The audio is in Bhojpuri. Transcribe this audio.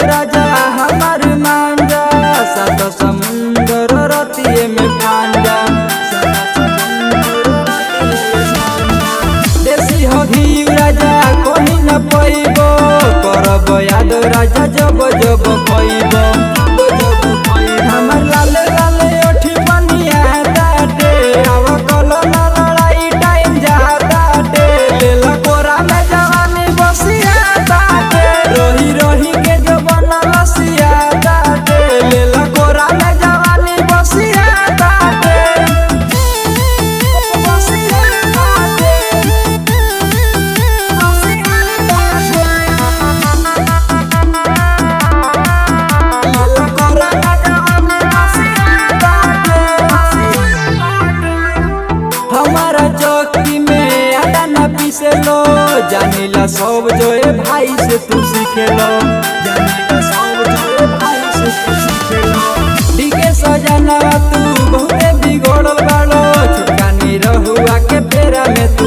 राजा हमार मांजा सात समुंदर रतिये में पांजा देसी हो घी राजा कहीं न पैबो करब याद राजा जब जब पैबो हमर लाल लाल ओठी बनिया दाटे आव कलो ना लड़ाई टाइम जा दाटे लेला कोरा में जवानी बसिया दाटे रोही रोही के जो बनल सिया दाटे लेला कोरा में जवानी बसिया दाटे बसिया दाटे हमारा चौकी में आटा न पीसे लो जानिला सब जो ए भाई से तू सीखे लो जानिला सब जो ए भाई से तू सीखे लो डीके सजना तू बहुते बिगड़ल बाड़ो छुटकानी रहुआ के फेरा में तू